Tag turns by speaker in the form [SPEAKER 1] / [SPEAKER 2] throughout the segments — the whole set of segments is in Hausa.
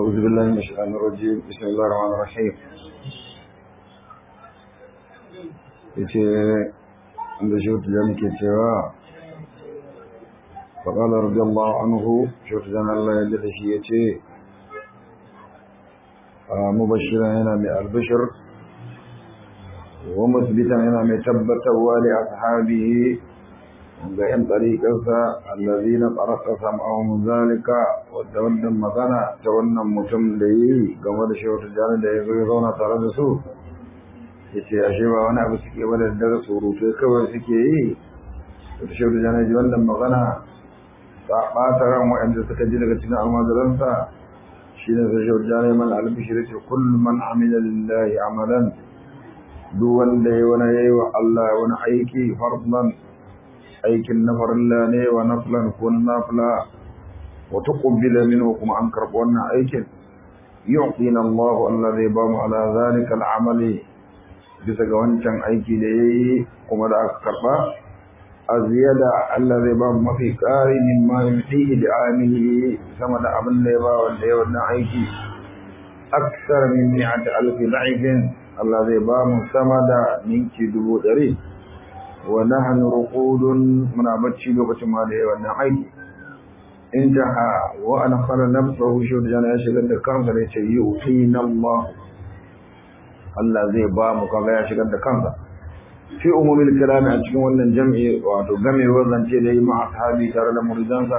[SPEAKER 1] أعوذ بالله من الشيطان الرجيم بسم الله الرحمن الرحيم yace da shi wata jami ke cewa faƙalar radiyallahu anhu shi wata jami Allah yadda da shi ya ce mubashiran yana mai albishir wa musbitan yana mai tabbatarwa da ashabihi ga ‘yan ɗariƙarsa allazi na ƙarƙa sam'ahun zalika wadda wannan magana ta wannan mutum da yi game da shewar jani da ya zo ya zauna tare da su ya ce ashe ba wani abu suke ba da daga surutai kawai suke yi da shewar jani ji wannan magana ta ɓata ran waɗanda suka ji daga cikin almajiransa shi ne sai shewar jani man albishir ce kullum man amila lillahi amalan duk wanda ya wani yayi wa Allah wani aiki fardan aikin na farilla ne wa naflan ko nafla wa tuqbila minhu kuma an karɓi wannan aikin yu'tina Allah Allah zai ba mu ala zalika al'amali bisa ga wancan aiki da yayi kuma da aka karɓa aziyada Allah zai ba mu mafi ƙari min ma yutihi da amili sama da abin da ya ba wanda ya wannan aiki aksar min mi'ati alfi da'ifin Allah zai ba mu sama da ninki dubu ɗari wa nahnu ruqudun muna bacci lokacin ma da wannan aiki intaha wa ana qala nafsuhu shurjana ya shigar da kansa da yace yu'tina Allah Allah zai ba mu kaga ya shigar da kansa fi umumil kalami a cikin wannan jam'i wato gamewar zance da yi ma ashabi tare da muridansa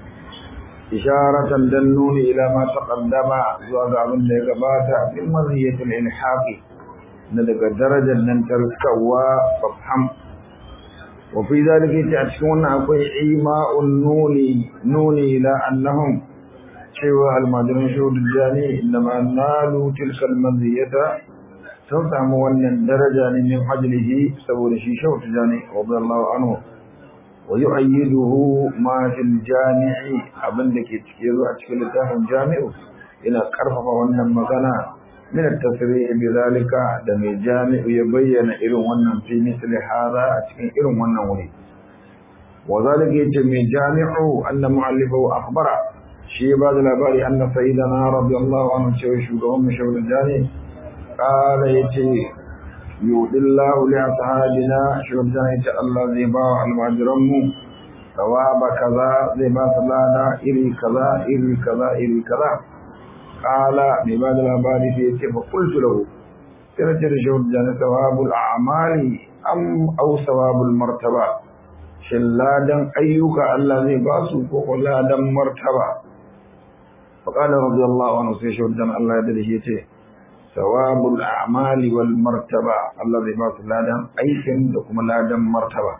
[SPEAKER 1] isharatan dan nuni ila ma taqaddama zuwa ga abin da ya gabata min maziyatul ilhaqi na daga darajar nan tarkawa fafham وفي ذلك يتعشون أقوي إيماء النوني نوني إلى أنهم شوى المجرم شهود الجاني إنما نالوا تلك المزية تنطعموا أن الدرجة من حجله سبول شي شهود الجاني رضي الله عنه ويؤيده ما في الجامع أبن لك يتكيروا أشكال تاهم جامع إلى كرفة وأن مغنى من التصريح بذلك دم الجامع يبين إلو ونن في مثل هذا أتكين إلو ونن ولي وذلك يتم الجامع أن معلفه أخبر شيء بعد الأبار أن سيدنا رضي الله عنه شوشو قوم شو الجاني قال يتي يود الله لأصحابنا شو الجاني الله زيبا المعجرم ثواب كذا زيبا صلانا إلي كذا إلي كذا إلي كذا kala mai ba da labari sai ya ce fa kultu lahu sai na ce da shi wajen sawabul a'mali am au sawabul martaba shin ladan ayyuka Allah zai ba su ko ko ladan martaba fa qala radiyallahu anhu sai shi wajen Allah ya dade shi ya ce sawabul a'mali wal martaba Allah zai ba su ladan aikin da kuma ladan martaba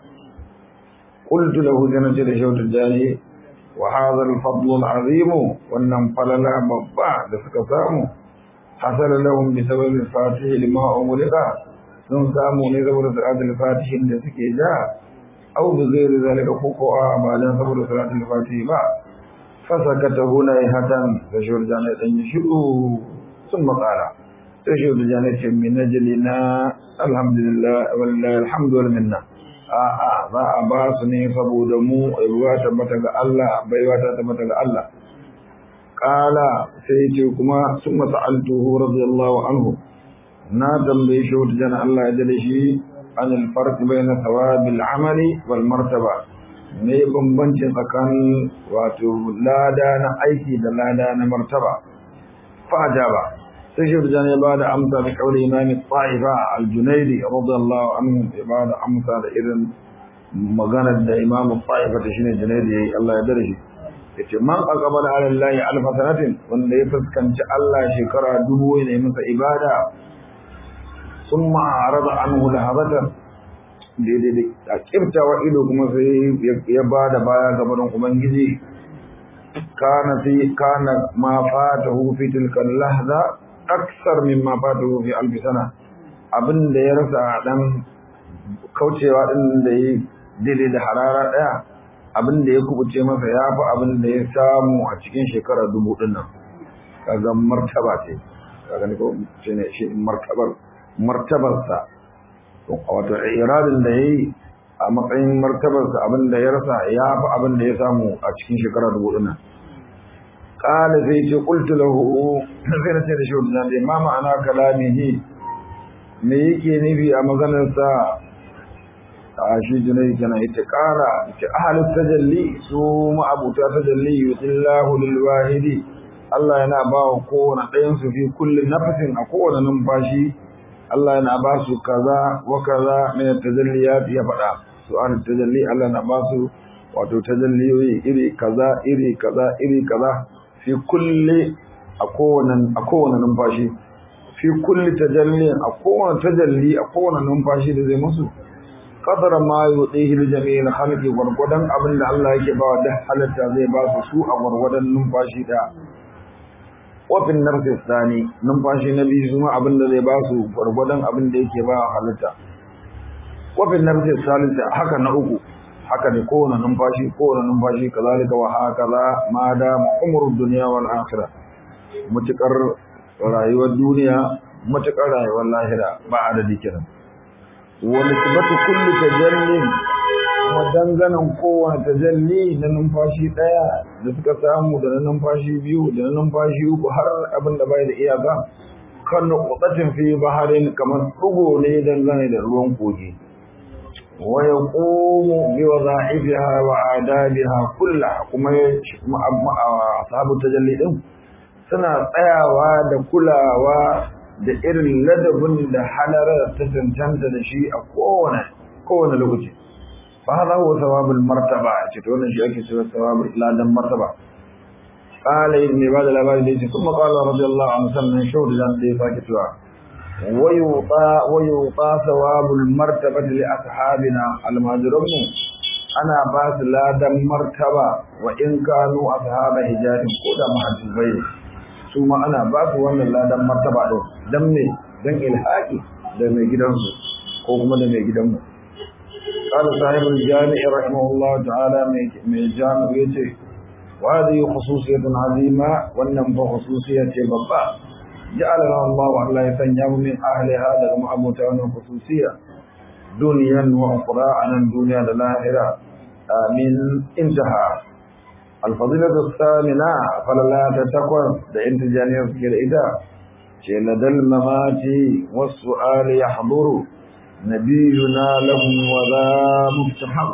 [SPEAKER 1] qultu lahu sai na ce da shi wajen وهذا الفضل العظيم وانهم فللا بابا da suka samu hasala lahum bi sabab al-fatih lima umrika sun samu ne saboda salat al-fatih da suke ja aw bi ghairi zalika ko ko a balan saboda salat al-fatih ba fasakata huna hatan da shurjana dan yi shiru sun makala sai shurjana ce min najlina alhamdulillah wallahi alhamdu wal minna a'a za a ba su ne saboda mu ruwa tabbata ga Allah baiwa ta tabbata ga Allah kala sai ce kuma sun masa'altuhu radiyallahu anhu na tambaye shi wata jana Allah ya dade shi an alfarq bayna thawabil amali wal martaba me bambanci tsakanin wato lada na aiki da lada na martaba fa ba sai shi da ya bada amsa da kauli imami ta'ifa al-junaidi radiyallahu anhu ya bada amsa da irin maganar da imamu ta'ifa da shine junaidi yayi Allah ya dare shi yace man aqbala ala allahi alf sanatin wanda ya fuskanci Allah shekara dubu ne masa ibada summa arada anhu lahabatan daidai da kibtawa ido kuma sai ya bada baya gaban ubangiji kana fi kana ma fatahu fi tilka lahza aksar mimma fatahu fi alf sana abin da ya rasa dan kaucewa din da yi daidai da harara daya abin da ya kubuce masa ya fi abin da ya samu a cikin shekara dubu din nan kaga martaba ce kaga ne ko shine shi martabar martabarsa wato iradin da yayi a matsayin martabarsa abin da ya rasa ya fi abin da ya samu a cikin shekara dubu din nan qala sai ce qultu lahu sai na ce da shi wannan ma ma'ana kalamihi me yake nufi a maganar sa a shi junai kana ita ƙara ita ahalu tajalli su ma'abuta tajalli yutillahu lil wahidi Allah yana ba wa kowane ɗayan su fi kullum nafasin a kowane numfashi Allah yana ba su kaza wa kaza min tajalliyat ya faɗa su an tajalli Allah na ba su wato tajalliyoyi iri kaza iri kaza iri kaza fi kulli a kowane a kowane numfashi fi kulli tajallin a kowane tajalli a kowane numfashi da zai musu qadar ma yudihi li jami'il khalqi gurgudan abin da Allah yake ba da halatta zai ba su su a gurgudan numfashi da wafin nafsi tsani numfashi na biyu kuma abin da zai ba su gurgudan abin da yake ba halatta wafin nafsi salisa haka na uku haka ne kowane numfashi kowane numfashi kazalika wa hakaza ma da umrud dunya wal akhirah mutukar rayuwar duniya mutukar rayuwar lahira ba adadi kenan wani sibatu kulli tajallin kuma danganan kowane tajalli na numfashi ɗaya da suka samu da na numfashi biyu da na numfashi uku har abin da bai da iyaka kan nuqtatin fi baharin kamar ɗugo ne dangane da ruwan kogi wa yaqumu bi wadha'ifiha wa adabiha kullaha kuma ashabu tajalli din suna tsayawa da kulawa da irin ladabin da halarar ta cancanta da shi a kowane kowane lokaci fa hada huwa thawabul martaba ce to wannan shi ake cewa thawabul ladan martaba qala ibn ibad al-abadi da kuma qala radiyallahu anhu sannan shawd dan da ya sake cewa wayuta wayuta thawabul martaba li ashabina al-majrumu ana ba su ladan martaba wa in kanu ashaba hijabin ko da mahajjubai su ma ana ba su wannan ladan martaba din dan me dan ilhaqi da mai gidansu ko kuma da mai gidanmu qala sahibul jami' rahimahullah ta'ala mai jami' yace wa hadhihi khususiyatun azima wannan fa khususiyya ce babba ja'alana Allah wa Allah ya sanya mu min ahliha daga ma'abuta wannan khususiyya duniyan wa ukhra anan duniya da lahira amin intaha الفضيلة الثامنة فلا تتكون لإنت جانية كده إذا شيء لدى الممات والسؤال يحضر نبينا لهم وذا مفتحر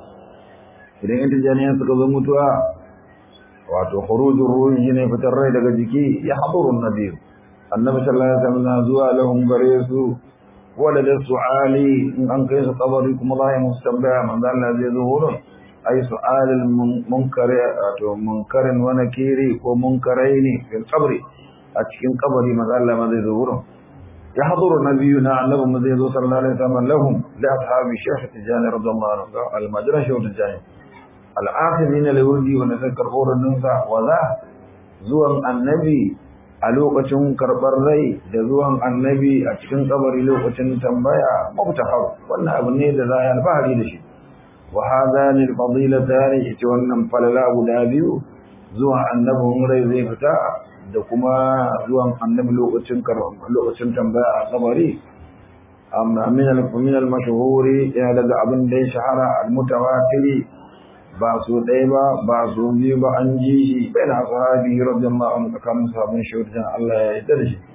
[SPEAKER 1] إذا إنت جانية تقضى متوى wato khurujur ruhi ne fitar rai daga jiki ya haduru nabi annabi sallallahu alaihi wasallam zuwa lahum gare su wala da su'ali in an kai su kabari kuma za ya musu tambaya manzo Allah zai zo wurin ay su'alul munkari to munkarin wa nakiri ko munkaraini fil qabri a cikin kabari manzo Allah ma zai zo wurin ya haduru nabiyuna annabi mu zai zo sallallahu alaihi wasallam lahum li ashabi shaykh tijani radiyallahu anhu al madra shaykh tijani al akhirin li wurdi wa nazakkar horon sa wa za zuwan annabi a lokacin karɓar rai da zuwan annabi a cikin kabari lokacin tambaya mabtahar wannan abu ne da za a yi alfahari da shi وهذان الفضيلتان ita wannan falala guda biyu zuwan annabin rai zai fita da kuma zuwan annabi lokacin lokacin tambaya a kabari amma min al min al mashhuri ya daga abin da ya shahara al mutawatiri ba su ɗaya ba ba su biyu ba an ji shi bayan sahabi radiyallahu anhu tsakanin sabon shaidan Allah ya yarda da shi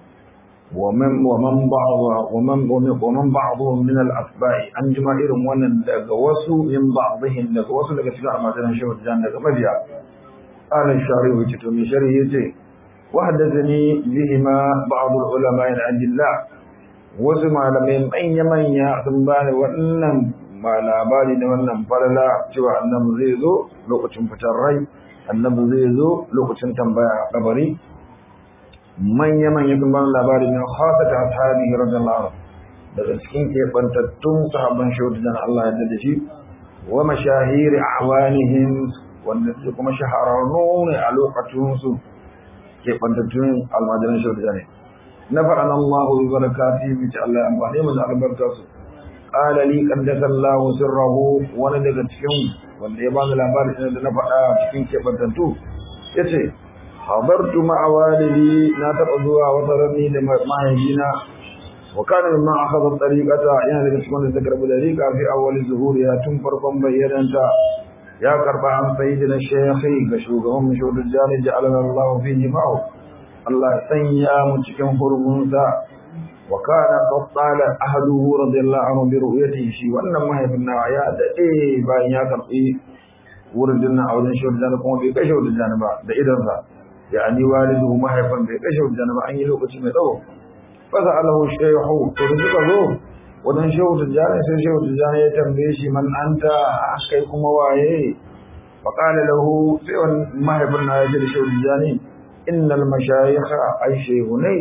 [SPEAKER 1] ومن ومن بعض ومن ومن بعضهم من الاتباع an jima irin wannan daga wasu min ba'dihim daga wasu daga cikin amadan shehu jan daga mabiya qala shari wa to mi shari yace wa hadathani bihima ba'd ulama al-adilla wasu malamai manya manya sun bani wannan ma labari da wannan falala cewa annabi zai zo lokacin fitar rai annabi zai zo lokacin tambaya kabari manya-manya sun ban labari min khasata ashabihi radiyallahu anhu daga cikin kebantattun sahabban shaudan Allah ya da shi wa mashahiri awanihim wanda su kuma shahararru ne a lokacin su kebantattun almajiran shaudan ne na faɗan Allah bi barakati bi ta Allah amfani mu da albarka su qala li qaddasa Allah sirrahu wani daga cikin wanda ya bani labarin da na faɗa cikin kebantattu yace habartu ma'a walidi na taɓa zuwa wata rami da mahaifina wa kana mimma akhadha tariqata yana daga cikin da karbi dariqa fi awwal zuhuriya tun farkon bayyananta ya karba an sayyidina shaykhi ga shugaban mashudul jani ja'alana Allah fi jima'u Allah sanya mu cikin hurmunsa wa kana qattala ahluhu radiyallahu anhu bi ru'yatihi shi wannan mahaifin nawa ya dade bayan ya karbi wurin dinnan a wajen shudul jani kuma bai kashe shudul jani ba da idansa yani walidu mahaifin bai kashe shudul jani ba an yi lokaci mai tsawo fa sa'alahu shaykhu to suka zo wajen shehu tijjani sai shehu tijjani ya tambaye shi man anta kai kuma waye faƙala lahu sai wani mahaifin na ya ji da shehu tijjani innal mashayikha ai shehu ne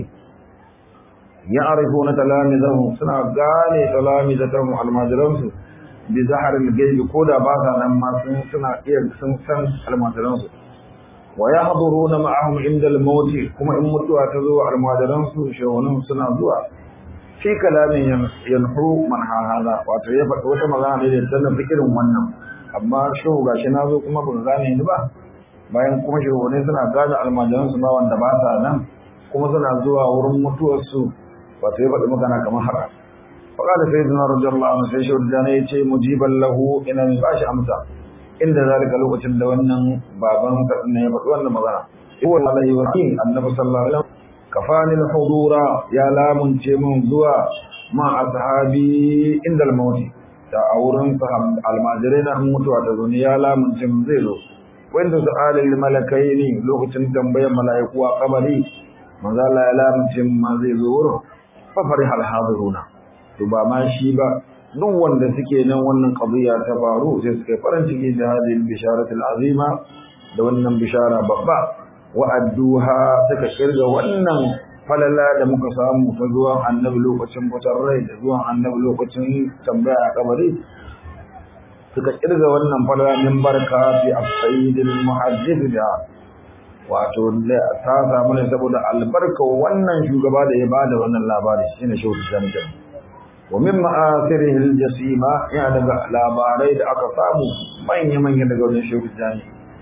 [SPEAKER 1] ya arifu na talamizahu suna gane talamizatahu almajiransu bi zaharin gaibi ko da ba sa nan ma sun suna iya sun san almajiransu wa ya haduruna ma'ahum inda al-maut kuma in mutuwa ta zo almajiransu shehunan suna zuwa fi kalamin yanhu man hada wato ya faɗi wata magana ne da tana fikirin wannan amma shehu gashi na zo kuma ban gane ni ba bayan kuma shugabanni suna gane almajiran su ma wanda ba sa nan kuma suna zuwa wurin mutuwar su wato ya faɗi magana kamar haka faqala sayyidina radiyallahu anhu sai shehu da ya ce mujiban lahu ina mai bashi amsa inda zalika lokacin da wannan baban sa ne ya faɗi wannan magana huwa alaihi wa annabi sallallahu alaihi wasallam kafani al-hudura ya lamunce mun zuwa ma ashabi inda al-maut da auren almajirai na mutuwa ta zuni ya lamunce mun zai zo wanda su alil malakai ne lokacin tambayar mala'iku a kabari manzo Allah ya lamunce mun ma zai zo wurin fa farih al-hadiruna to ba ma shi ba duk wanda suke nan wannan qadiya ta faru sai suka farin ciki da hadin bisharatul azima da wannan bishara babba wa'adduha suka kirga wannan falala da muka samu ta zuwan annabi lokacin fitar rai da zuwan annabi lokacin tambaya a kabari suka kirga wannan falala min barka fi as-sayyidil muhaddith da wato ta samu ne saboda albarka wannan shugaba da ya bada wannan labari shine shehu zanjan wa min ma'asirihi al-jasima ya daga labarai da aka samu manya manya daga wannan shehu zanjan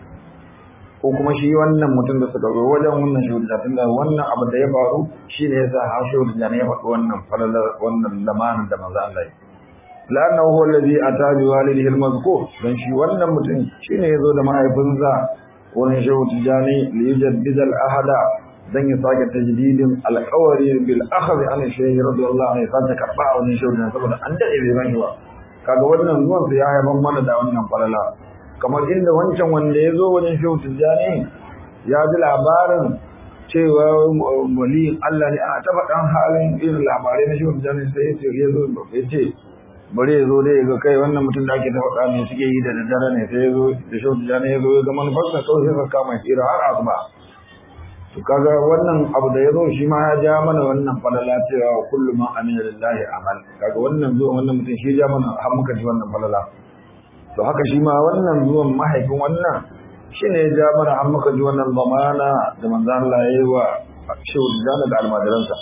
[SPEAKER 1] ko kuma shi wannan mutum da suka zo wajen wannan shuhudda tunda wannan abu da ya faru shine yasa har shuhudda ne ya faɗi wannan falalar wannan lamarin da manzo Allah ya la'annahu huwa alladhi ata bi walidihi al-mazkur dan shi wannan mutum shine yazo da mahaifinsa wurin shuhudda ne li yujaddida al-ahada dan ya sake tajdidin alqawari bil akhd an shaykh radiyallahu anhu sai karba a wannan shuhudda saboda an dade bai ban shi ba kaga wannan zuwan sa ya haifar mana da wannan falala kamar inda wancan wanda ya zo wajen shehu tijjani ya ji labarin cewa waliyin Allah ne ana taɓa ɗan halin irin labarai na shehu tijjani sai ya zo ya ce bari ya zo dai ga kai wannan mutum da ake taɓa ɗan suke yi da daddare ne sai ya zo da shehu tijjani ya zo ya ga manufarsa kawai sai ka kama tsira har asuba to kaga wannan abu da ya zo shi ma ya ja mana wannan falala cewa kullum ma amina lillahi amal kaga wannan zuwa wannan mutum shi ja mana har muka ji wannan falala to haka shi ma wannan zuwan mahaifin wannan shi ne ya ja mana an muka ji wannan zamana da manzo Allah ya yi wa shehu da da almajiransa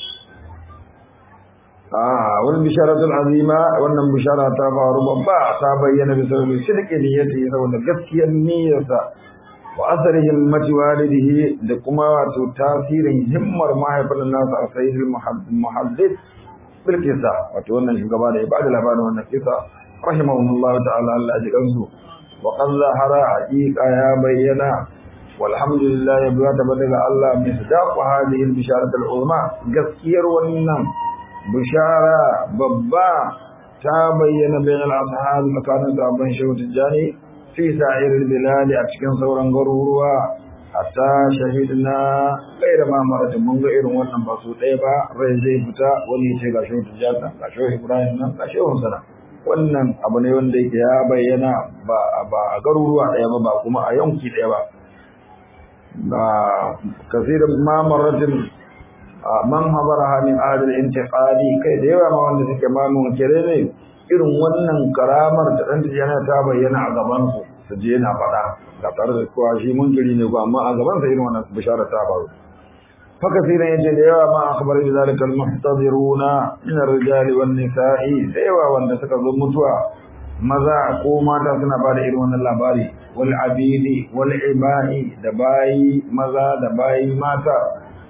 [SPEAKER 1] ah wannan bisharatul azima wannan bishara ta faru babba ta bayyana bisa da shirki niyyati saboda gaskiyar niyyarsa wa asarihi almati walidihi da kuma wato tasirin himmar mahaifin nasa a sayyidul muhaddith bil kisa wato wannan shugaba da ya bada labarin wannan kisa رحمهم الله تعالى الله أجل وقد ظهر حقيقة يا بينا والحمد لله يبقى تبدل الله مصداق هذه البشارة العظمى قصير والنم بشارة ببا تبين بين الأصحاب مكان تعبان شوت الجاني في سائر البلاد أتكن صورا غرورا حتى شهدنا غير ما مرت من غير wannan ba su ɗaya ba rai zai fita wani ya ce ga shehu tijjata ga shehu ibrahim nan ga shehu sana wannan abu ne wanda yake ya bayyana ba a garuruwa ɗaya ba ba kuma a yanki ɗaya ba ba kasirin mamaratin man habara min adal intiqali kai da yawa ma wanda suke mamun kire ne irin wannan karamar da dan yana ta bayyana a gaban su su je na faɗa da tare da kowa shi munkiri ne ko amma a gaban sa irin wannan bishara ta faru فكثيرا يجد يوا ما أخبر ذلك المحتضرون من الرجال والنساء سيوا وان تسكذوا متوا ماذا قوما تسنا بعد إرمان اللاباري والعبيد والعباء دباي ماذا دباي ماتا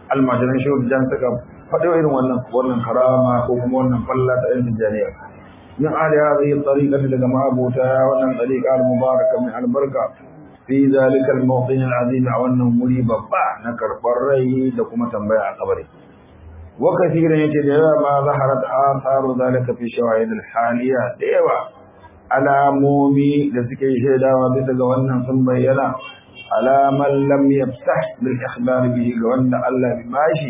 [SPEAKER 1] المجرن شو جان سكا فدوا إرمان wannan karama ko kuma wannan falla ta ilmin janiya min ali hadhihi tariqati daga ma'abuta wannan tariqa al-mubaraka min albarka fi zalika al-mawqin al-azim a wannan wuri babba na karbar rai da kuma tambaya a kabari wa kathiran yace da yawa ma zaharat atharu zalika fi shawahid al-haliya da yawa alamomi da suke shaidawa bisa ga wannan sun bayyana alaman lam yafsah bil ikhbar bihi ga wanda Allah bi bashi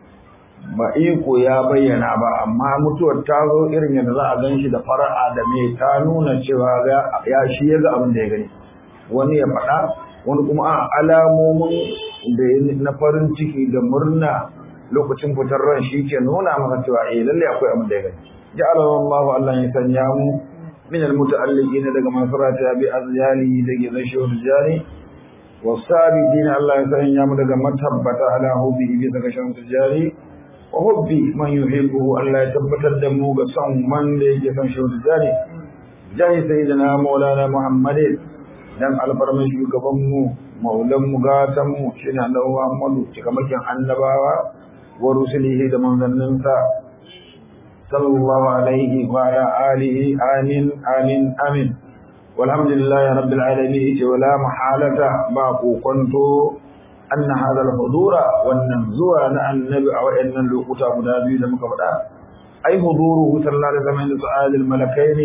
[SPEAKER 1] ba iko ya bayyana ba amma mutuwar ta zo irin yadda za a gan shi da fara'a da mai ta nuna cewa ya shi ya ga abin da ya gani wani ya faɗa wani kuma a alamomin da na farin ciki da murna lokacin fitar ran shi ke nuna maka cewa eh lalle akwai abin da ya gani ja'ala Allah Allah ya sanya mu min almuta'alliqin daga mafarata bi azyali da gizan shawar jari wasabiqin Allah ya sanya mu daga matabbata ala hubbi bi daga shawar jari wa hubbi man yuhibbu Allah ya tabbatar da mu ga son wanda yake son shi da jari jahi sayyidina maulana muhammadin dan alfarman shugaban mu maulan mu gatan mu shine annabi muhammadu cikamakin annabawa wa rusulihi da manzanninsa sallallahu alaihi wa ala alihi amin amin amin walhamdulillahi rabbil alamin wala mahalata ba kokonto أن هذا الحضور والنزوع عن النبي أو أن اللقطة مدابي لم كبدا أي حضوره صلى الله عليه وسلم سؤال الملكين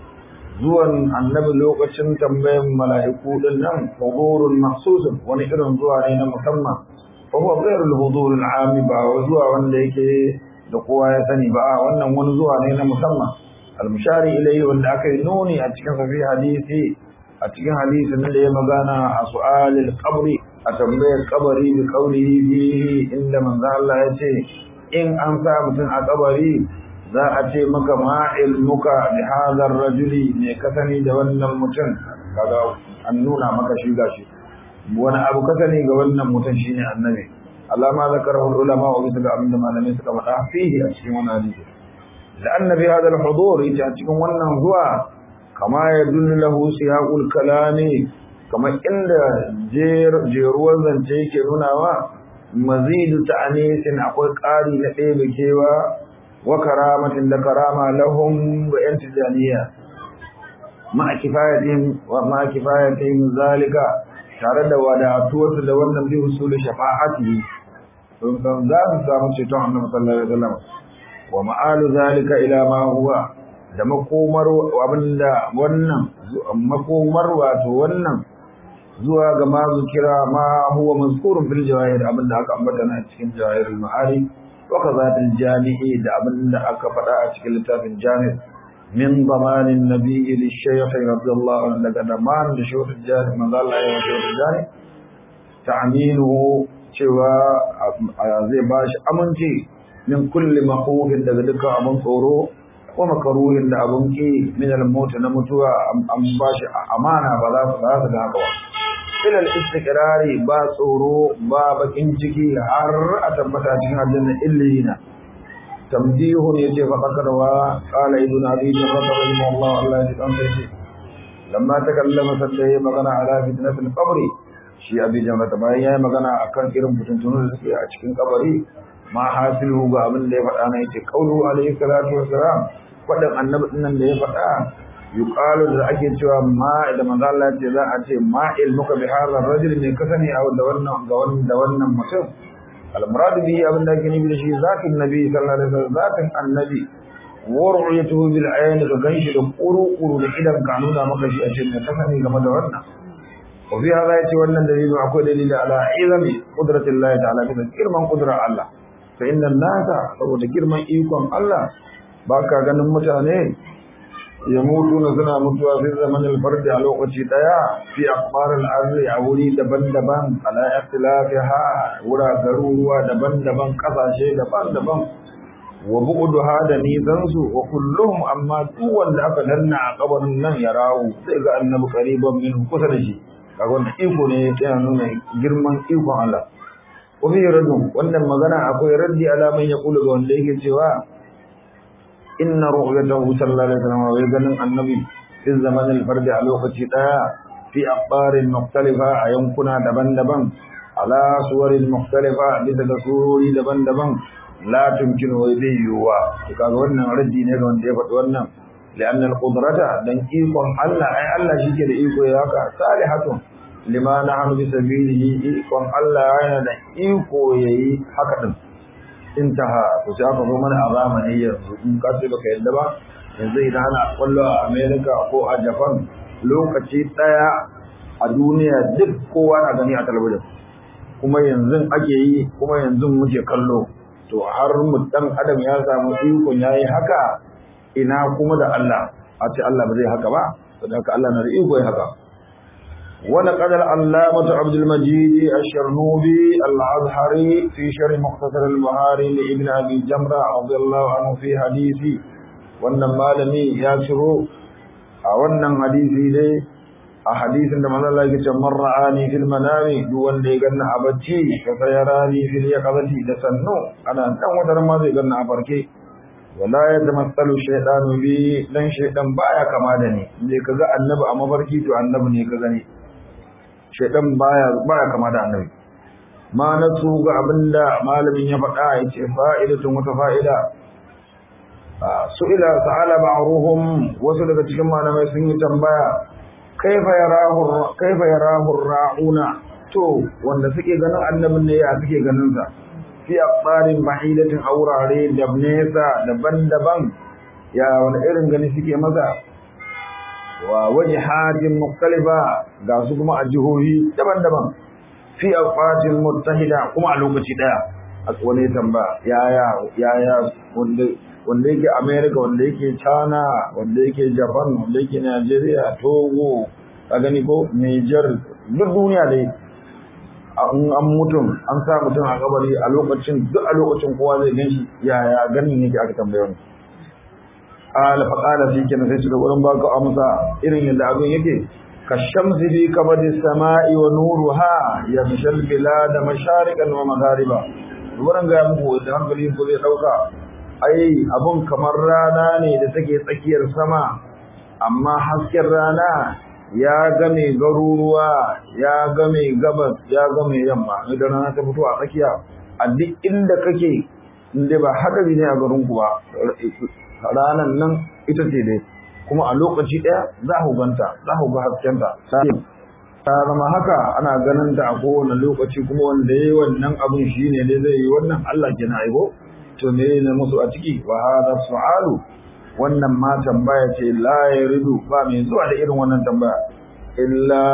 [SPEAKER 1] زوان النبي لوقة تنبين ملائكو لنم حضور مخصوص ونئر زوع علينا مسمى فهو غير الحضور العام با وزوع وانليك دقوا يسني با وانا ونزوع علينا مسمى المشار إليه وان أكي نوني أتكن في حديثي أتكن حديث من اللي مغانا سؤال القبر a tambayar kabari da kaurihi fihi inda manzo Allah ya ce in an sa mutum a kabari za a ce maka ma ilmuka bi hadha rajuli me ka sani da wannan mutum kaga an nuna maka shi gashi wani abu ka sani ga wannan mutum shine annabi Allah ma zakarahu ulama wa bisa ga abinda malamai suka faɗa fihi a cikin wannan hadisi da annabi hadha al-hudur yace a cikin wannan zuwa kama yadullu lahu siyaqul kalami kamar inda jeruwar zance yake nunawa mazidu ta'anisin akwai ƙari na ɗebe kewa wa karamatin da karama lahum wa yan tijaniya ma'a kifayatin zalika tare da wadatuwarsu da wannan bi usulu shafa'ati sun san za su samu ceton annabi sallallahu alaihi wasallam wa ma'alu zalika ila ma huwa da makomar abinda wannan makomar wato wannan zuwa ga ma zikira ma huwa mazkurun fil jawahir abinda aka ambata na cikin jawahirul ma'ari wa kazatil jami'i da abinda aka faɗa a cikin littafin jami' min zamanin nabiyyi lishaykh radiyallahu anhu daga zaman da shawar jari manzo Allah ya shawar jari ta'minuhu cewa zai bashi aminci min kulli makhufin daga dukkan abin tsoro wa makaruhin da abun ki min al-maut na mutuwa an bashi amana ba za su ba su da haka ba ila al-istiqrari ba tsoro ba bakin ciki har a tabbata cikin aljanna illina tamdihun yace fa qadarwa qala ibn abi jarrah rahimahullah Allah ya tsanta shi lamma takallama sai magana ala fitnatul qabr shi abi jarrah bayan yayi magana akan irin fitintunu da suke a cikin kabari ma hasilu ga abin da ya faɗa na yace qaulu alayhi salatu wassalam faɗin annabi nan da ya faɗa yuqalu da ake cewa ma da manzo Allah ya ce za a ce ma ilmuka bi hadha ar-rajul ne ka sani a da wannan ga wannan da wannan mutum al-murad bihi abin da ake nufi da shi zatin nabi sallallahu alaihi wasallam zatin annabi wa ru'yatuhu bil ayn ka ganshi da kuru kuru da idan ka nuna maka shi a ce ne ka sani game da wannan wa fi hadha yace wannan dalilin akwai dalili ala izami qudratillahi ta'ala da girman qudrar Allah fa inna nasa saboda girman ikon Allah ba ka ganin mutane ya mutu na suna mutuwa fi zaman alfardi a lokaci daya fi akbarin arzi a wuri daban-daban ala ikhtilafiha wura garuruwa daban-daban kasashe daban-daban wa bu'duha da nisansu wa kulluhum amma duk wanda aka danna a kabarin nan ya rawu sai ga annabi qariban min kusa da shi kaga wannan iko ne yana nuna girman ikon Allah wa fi radun wannan magana akwai raddi alaman ya kula ga wanda yake cewa inna ru'yatahu sallallahu alaihi wasallam wa ganin annabi fi zaman al-fard a lokaci daya fi aqbarin mukhtalifa a yankuna daban-daban ala suwarin mukhtalifa bisa ga surori daban-daban la tumkinu wa zai yiwuwa to kaga wannan raddi ne ga wanda ya faɗi wannan لأن القدرة دن إيقون الله أي الله شكل إيقو ياكا صالحة لما نحن بسبيله إيقون الله أين دن إيقو يي حقا انتهى وسيأخذ من أغامني ينزو إن كاتبك يدبا yanzu idan ana kwallo a Amerika ko a Japan lokaci daya a duniya duk kowa na gani a talabijin kuma yanzu ake yi kuma yanzu muke kallo to har mu dan adam ya samu ikon yayi haka ina kuma da Allah a ce Allah ba zai haka ba saboda haka Allah na da iko ya haka ولقد العلامة عبد المجيد الشرنوبي الأزهري في شرح مختصر البهاري لابن أبي جمرة رضي الله عنه في حديثي wannan malami ya ciro a wannan hadisi dai a hadisin da manzon Allah yake cewa man ra'ani fil manami duk wanda ya ganna a bacci fa sayarani fil yaqazati da sannu ana dan wata ma zai ganna a farke wala yatamassalu shaytanu bi dan shaytan baya kama da ni indai kaga annabi a mafarki to annabi ne ka gani shaytan baya baya kama da annabi ma nasu ga abinda malamin ya faɗa yace fa'idatun wata fa'ida su'ila ta'ala ba'ruhum wasu daga cikin malamai sun yi tambaya kaifa yarahu kaifa yarahu ra'una to wanda suke ganin annabin ne ya suke ganin sa fi aqbarin bahidatin aurare da nesa daban-daban ya wani irin gani suke masa wa wajhatin mukhtalifa ga su kuma a jihohi daban-daban fi aqbatin muttahida kuma a lokaci daya a wani tambaya yaya yaya wanda wanda yake America wanda yake China wanda yake Japan wanda yake Nigeria Togo ka gani ko Niger duk duniya dai an an mutum an sa mutum a kabari a lokacin duk a lokacin kowa zai ganshi yaya ganin yake aka tambaye wani qala fa qala fi kana sai shiga wurin baka amsa irin yadda abin yake kashamsi bi kabadi samai wa nuruha yamshal bilad mashariqan wa maghariba wurin ga muku da hankali ko zai dauka ai abun kamar rana ne da take tsakiyar sama amma hasken rana ya game garuruwa ya game gabas ya game yamma idan rana ta fito a tsakiya a duk inda kake inda ba hadari ne a garin ku ba ranan nan ita ce dai kuma a lokaci ɗaya za ku ganta za ku ga haskenta ta zama haka ana ganin ta a kowane lokaci kuma wanda ya yi wannan abin shi ne dai zai yi wannan Allah ke na aibo to me ne musu a ciki wa hada su'alu wannan ma tambaya ce la yaridu ba mai zuwa da irin wannan tambaya illa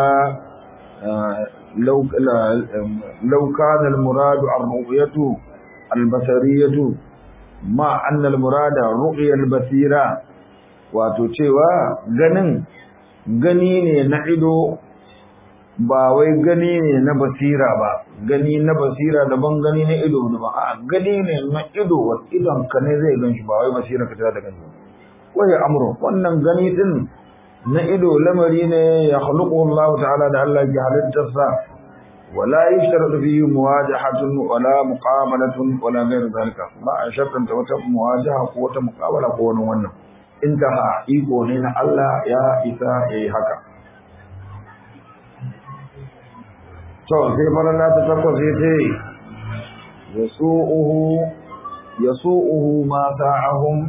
[SPEAKER 1] law law kana al-muradu ar-ru'yatu al-basariyatu ma anna al-murada ru'ya al-basira wato cewa ganin gani ne na ido ba wai gani ne na basira ba gani na basira daban gani na ido daban a gani ne na ido wa idon ka ne zai gan shi ba wai basira ka ta da gani wai amru wannan gani din na ido lamari ne ya khluqu Allah ta'ala da Allah ya halittarsa wala yashtaratu fihi muwajahatun wala muqamalatun wala ghayr zalika ba a shartanta wata muwajaha ko wata muqabala ko wani wannan intaha iko ne na Allah ya isa yayi haka to sai faralla ta takwas ya ce yasu'uhu yasu'uhu ma sa'ahum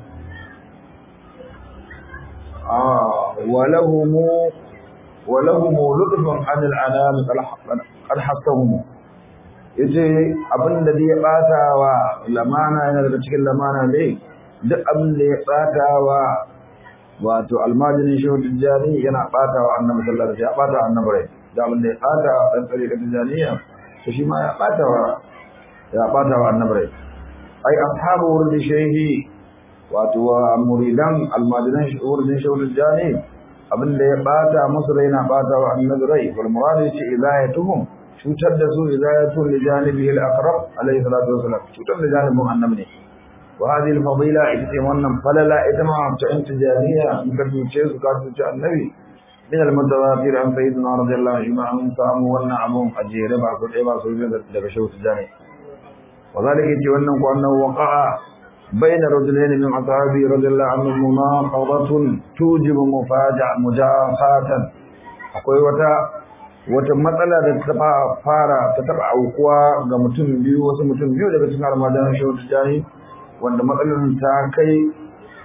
[SPEAKER 1] ah walahum walahum lutfun an al'anam qad hasahum yace abinda da ya bata wa lamana yana daga cikin lamana dai duk abin da ya bata wa wato almajirin shehu tijjani yana bata wa annabi sallallahu alaihi wasallam ya bata annabi rai da abin da ya bata wa dan tsarika tijjaniya to shi ma ya bata wa ya bata wa annabi rai ai ashabu wurdi shehi wato wa muridan almajirin wurdin shehu tijjani abin da ya bata musu rai na bata wa annabi rai wal murad yace idayatuhum cutar da su idayatu li janibihi al-aqrab alayhi salatu wasalam cutar da janibin annabi ne وهذه الفضيلة إتمنى فللا إتما أنت جانية مكتب شيء سكات النبي من المتواتر عن سيدنا رضي الله عنه أن ساموا والنعمهم أجير بعض العبا سوية لبشوت الجاني وذلك يتمنى أنه وقع بين رجلين من أصحابه رضي الله عنه مناقضة توجب مفاجأة مجافاة أقول وتا wata matsala da ta fara ta taba aukuwa ga mutum biyu wasu mutum biyu daga cikin almadan shehu tijani wanda matsalar ta kai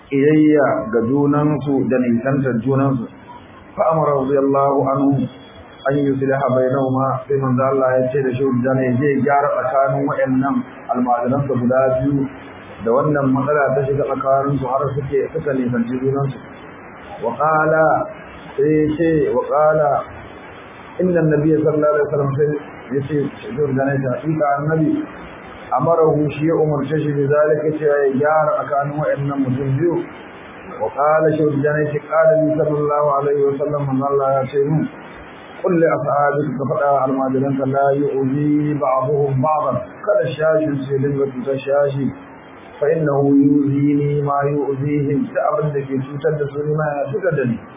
[SPEAKER 1] ƙiyayya ga junansu da nisantar junansu fa amara radiyallahu anhu an yi sulha bainahuma sai manzo Allah ya ce da shi da ne zai gyara tsakanin wayannan almajiran su guda biyu da wannan matsala ta shiga tsakanin su har suke suka nisanci junansu wa qala sai ce wa qala inna nabiyya sallallahu alaihi wasallam sai yace shi da ne ta ika annabi amarahu shi ya umarce shi da zalika ce ya gyara tsakanin wayannan mutum biyu wa qala shi da ne shi qala li sallallahu alaihi wasallam man Allah ya ce mu قل لأصحابك كفدا المادلن لا يؤذي بعضهم بعضا kada shashin sai dinga cutar shashi fa innahu yuzini ma yu'zihim ta abin da ke cutar da su ne ma ya cutar da ni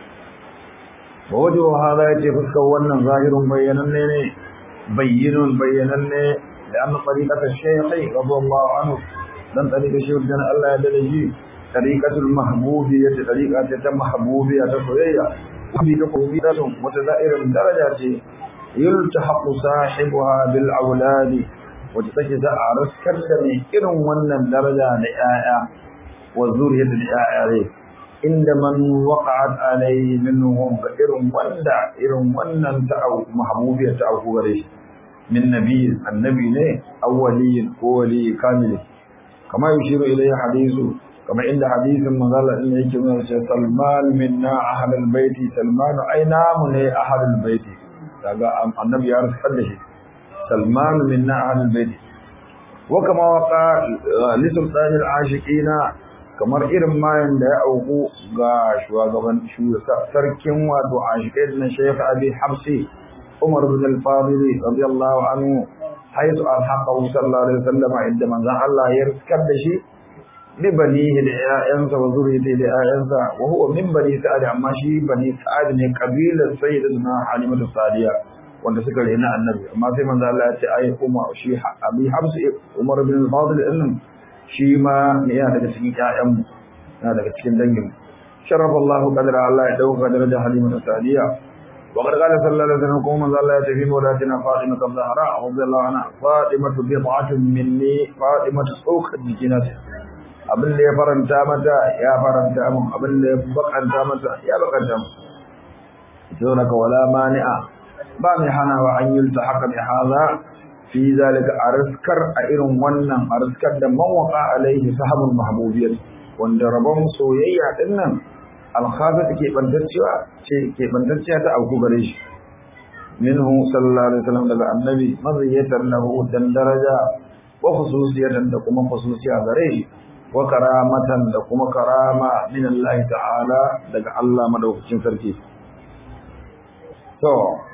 [SPEAKER 1] wa wajen hada ya ce fuskar wannan zahirin bayyananne ne bayyinun bayyananne da an tsarikata shaykhi radiyallahu anhu dan tsarika shi dan Allah ya dade shi tariqatul mahbubiyya tariqa ta mahbubiyya ta soyayya wani ta kobidatun wata za'irin daraja ce yultahaqu sahibuha bil auladi wata take za a raskar da mai irin wannan daraja da 'ya'ya wa zuriyar da 'ya'ya ne inda man waqa'at alayhi minhum ga irin wanda irin wannan ta mahbubiyar ta auku gare shi min nabi annabi ne awwaliyin ko wali kamil kama yushiru ilayhi hadithu kamar inda hadisin manzala din yake nuna cewa Salman minna ahlul baiti Salman ai namu ne ahlul baiti daga annabi ya raskar da shi Salman minna ahlul baiti wa kama waqa li sultan al-ashiqina kamar irin mayan da ya auku ga shugaban sarkin wato ashiqai na Sheikh Abi Habsi Umar bin al-Fadil radiyallahu anhu haythu alhaqahu sallallahu alaihi wasallam inda manzon Allah ya raskar da shi libanihi da ƴaƴansa wa zuriyati da ƴaƴansa wa huwa min bani sa'ad amma shi bani sa'ad ne kabilar sayyidatuna halimatu sadiya wanda suka rena annabi amma sai manzo Allah ya ce ai kuma shi abi habs umar bin al-fadl din shi ma ne yana daga cikin ƴaƴan mu yana daga cikin dangin mu sharafa Allah qadra Allah ya dauka daraja halimatu sadiya wa qad qala sallallahu alaihi wasallam kuma manzo Allah ya tafi mawlatina fatima az-zahra radiyallahu anha fatimatu bid'atun minni fatimatu tsokar jikinata abin da ya faranta mata ya faranta mun abin da ya bakanta mata ya bakanta mun to naka wala mani'a ba mai hana wa an yulta haka bi haza fi zalika arskar a irin wannan arskar da man waqa alaihi sahabul mahbubiyyah wanda rabon soyayya din nan alkhafat ke bantacciya ce ke bantacciya ta auku gare shi minhu sallallahu alaihi wasallam daga annabi maziyatan lahu dan daraja wa khususiyatan da kuma khususiya gare shi wa karamatan da kuma karama min Allah ta'ala daga Allah madaukakin sarki to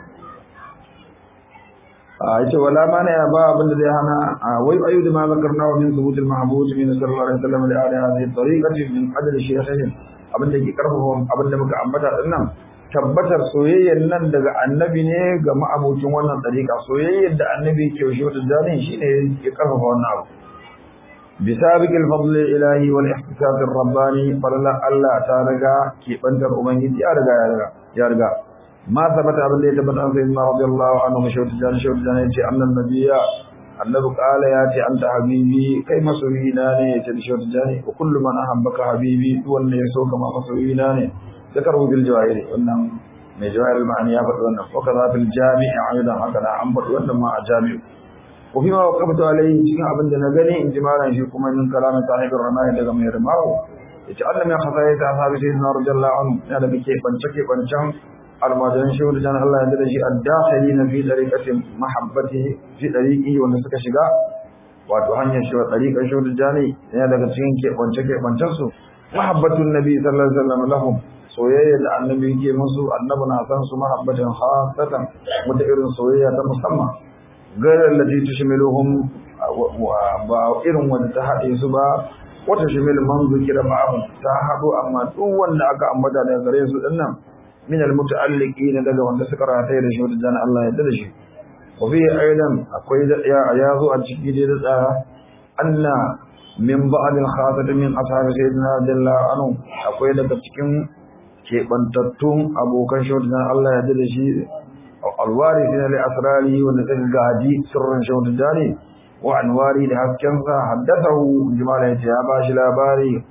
[SPEAKER 1] a yace wala mana ya ba abin da zai hana wai ayu da ma zakarna wa min thubut al mahbub min sallallahu alaihi wasallam da ala hadhihi tariqati min adl shaykhin abin da ke karfafa abin da muka ambata din nan tabbatar soyayyar nan daga annabi ne ga ma'abucin wannan tariqa soyayyar da annabi ke shi wata dalilin shine ke karfafa wannan abu بسابق الفضل الإلهي والاحتساب الرباني فلله الله تعالى كي بنتر أمانجي يا رجا يا رجا يا رجا ما ثبت أبن لي ثبت عن سيدنا رضي الله عنه مشهور جان شهور جان يتي أن النبي النبي قال ياتي أنت حبيبي كي مسويناني يتي شهور جاني وكل من أحبك حبيبي وأن يسوك ما مسويناني ذكره في الجواهر وأنهم من جواهر المعنى يابد وأنه وكذا في الجامع أيضا هكذا عنبر وأنه ما جامع وفيما وقفت عليه cikin abin da na gani in ji malam shi kuma min kalamin sahibin ramai daga mai ramawo yace Allah mai khafaya ta sahabi sai na radiyallahu anhu ya da ke bance ke bancan almajiran shi da jan Allah ya da shi ad-dakhilina fi tariqati mahabbatihi fi tariqi wanda suka shiga wato hanyar shi wa tariqan shi da jani yana daga cikin ke bance ke bancan su mahabbatun nabi sallallahu alaihi wasallam lahum soyayya da annabi yake musu annabi na san su mahabbatin khasatan wata irin soyayya ta musamman gairar lati tushmiluhum ba irin wanda ta haɗe su ba wata shimil man zikira ba'ahu ta haɗu amma duk wanda aka ambata daga gare su dinnan min almuta'alliqina daga wanda suka rataye da shi wanda jana Allah ya da shi wa fi aidan akwai da ya zo a ciki da tsara anna min ba'd al-khasat min ashabi sayyidina radiyallahu anhu akwai daga cikin kebantattun abokan shi wanda Allah ya da shi الوارثين لأسراره ونتجاهدي سرا شوت الداني وعنواري لهسكنسا حدثه جمال يتياباش لاباري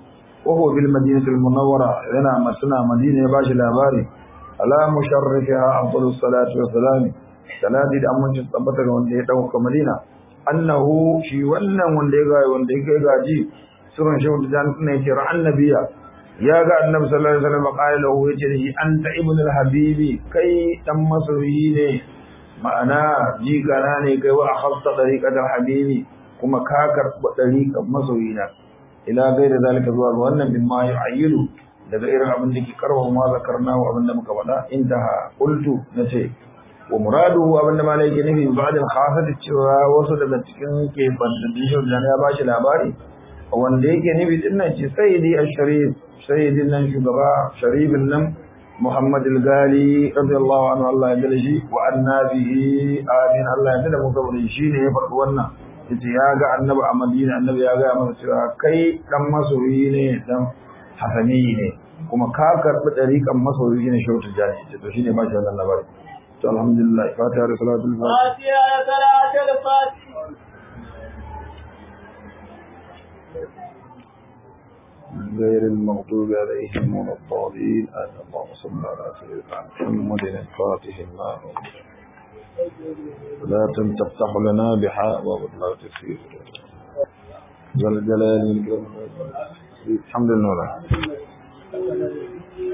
[SPEAKER 1] وهو بالمدينة المنورة لنا مسنا مدينة باش الأباري على مشرفها أفضل الصلاة والسلام صلاة الأمن تثبتك وانده يتوقع مدينة أنه شي ونن وانده يغاي وانده يغاي جي سورة شوط جانتنا يترى النبي يا قال النبي صلى الله عليه وسلم قال له يترى أنت ابن الحبيب كي تم سريني معنا جي كاناني كي وأخذت طريقة الحبيب كما كاكر طريقة مسوينا ila gaira zalika zuwa ga wannan bin ma yu'ayyidu daga irin abin da ke karwa ma zakarna wa abin da muka faɗa intaha qultu nace wa muraduhu abin da malai ke nufi ba'da al-khasat cewa wasu daga cikin ke bantaddin da ya bashi labari wanda yake nufi din nan ce sayyidi ash-sharif sayyidin nan shugaba sharifin nan Muhammad al-Gali radiyallahu anhu Allah ya dale shi wa annabihi amin Allah ya dale mu saboda shi ne ya faɗi wannan yace ya ga annabi a Madina annabi ya ga masa cewa kai dan masoyi ne dan hasani ne kuma ka karbi dariƙan masoyi ne shautu jani yace to shine ba shi wannan labari to alhamdulillah fatiha da salatul
[SPEAKER 2] fatiha da salatul fatiha
[SPEAKER 1] غير المغضوب عليهم ولا الضالين اللهم صل على سيدنا محمد الفاتح النار لا تفتح لنا بحاء ولا تسير ذا الجلال والإكرام الحمد لله